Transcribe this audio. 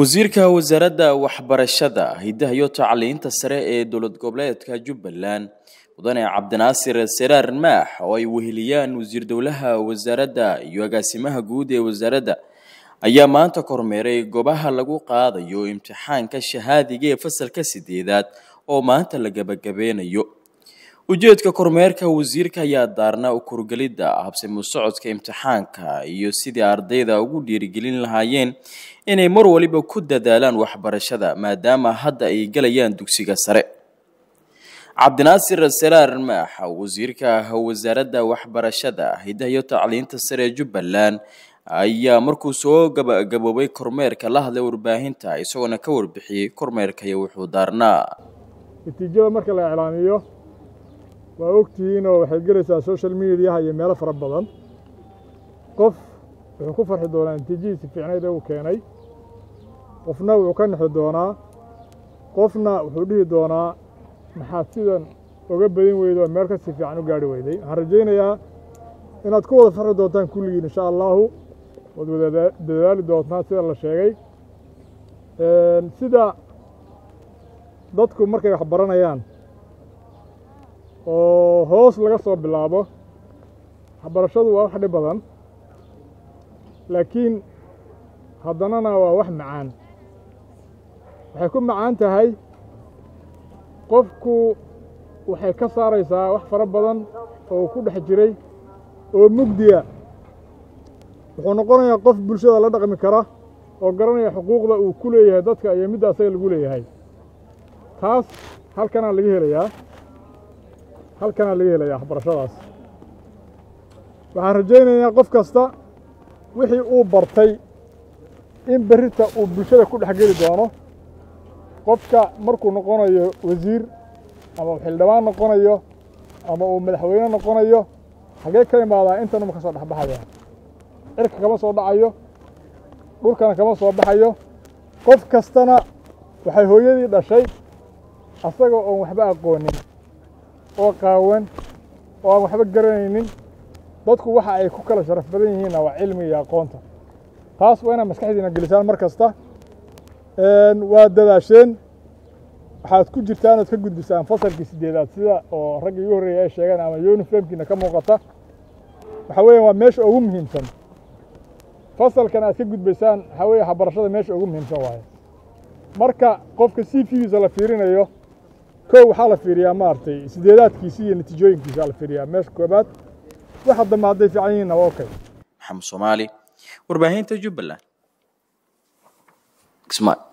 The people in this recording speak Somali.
wasiirka wasaaradda waxbarashada hiddaha iyo tacliinta sare ee dowlad goboleedka jubbaland mudane cabdinaasir seraar maax oo ay weheliyaan wasiir dowlaha wasaaradda iyo agaasimaha guud ee wasaaradda ayaa maanta kormeeray goobaha lagu qaadayo imtixaanka shahaadiga ee fasalka sideedaad oo maanta la gabagabeynayo ujeedka kormeerka wasiirka ayaa daarna u kurgelidda habsami socodka imtixaanka iyo sidii ardayda ugu dhiirigelin lahaayeen inay mar waliba ku dadaalaan waxbarashada maadaama hadda ay gelayaan dugsiga sare cabdinaasir seraar maax wasiirka wasaaradda waxbarashada hiddaha iyo tacliinta sare ee jubbaland ayaa markuu soo gabagaboobay kormeerka la hadlay warbaahinta isagoona ka warbixiyey kormeerkaya wuxuu daarnaa natiijada marka la iclaamiyo waa ogtihiinoo waxay gelaysaa social mediaha iyo meelo fara badan qof wuxuu ku farxi doonaa natiijadiisi fiicnayd ee uu keenay qofna wuxuu ka nexi doonaa qofna wuxuu dhihi doonaa maxaad sidan oga badin weydo meel ka si fiican u gaarhi weyday waxaan rajaynayaa inaad ku wada farxi doontaan kulligiin insha allaahu waad wada dadaali doontaan sida la sheegay sida dadku markay wax baranayaan oo hoos laga soo bilaabo waxbarashadu waa wax dhib badan laakiin haddanana waa wax macaan waxay ku macaan tahay qofku waxay ka saaraysaa wax fara badan oo ku dhex jiray oo mugdiya wuxuu noqonayaa qof bulshada la dhaqmi kara oo garanaya xuquuqda uu ku leeyahay dadka iyo midda asaga lagu leeyahay taas halkanaa laga helayaa halkanaa laga helayaa waxbarashadaas waxaan rajaynayaa qof kasta wixii uu bartay in berrita uu bulshada ku dhex geli doono qofka markuu noqonayo wasiir ama uu xildhibaan noqonayo ama uu madaxweyne noqonayo xaggee ka imaadaa intanuma ka soo dhexbaxaya cirka kama soo dhacayo dhulkana kama soo baxayo qof kastana waxay hooyadii dhashay asaga oon waxba aqoonin oo qaawan oo aan waxba garanaynin dadku waxa ay ku kala sharaf badan yihiinna waa cilmi iyo aqoonta taas waa inaad maskaxdiina gelisaan mar kasta waa dadaasheen waxaad ku jirtaan ood ka gudbisaan fasalkii sideedaad sida oo ragga igu horreeya ay sheegeen ama yunifomkiina ka muuqata waxaa weeya waa meesha ugu muhiimsan fasalkan aad ka gudbaysaan waxaa weeye waxbarashada meesha ugu muhiimsan waaye marka qofka c v-giisa la fiirinayo kow waxaa la fiiriyaa maaragtay sideedaadkiisi iyo natiijooyinkiisa la fiiriyaa meesha koobaad waxa dambe hadday fiican yihiinna waa okay maxamed soomaali warbaahinta jubbaland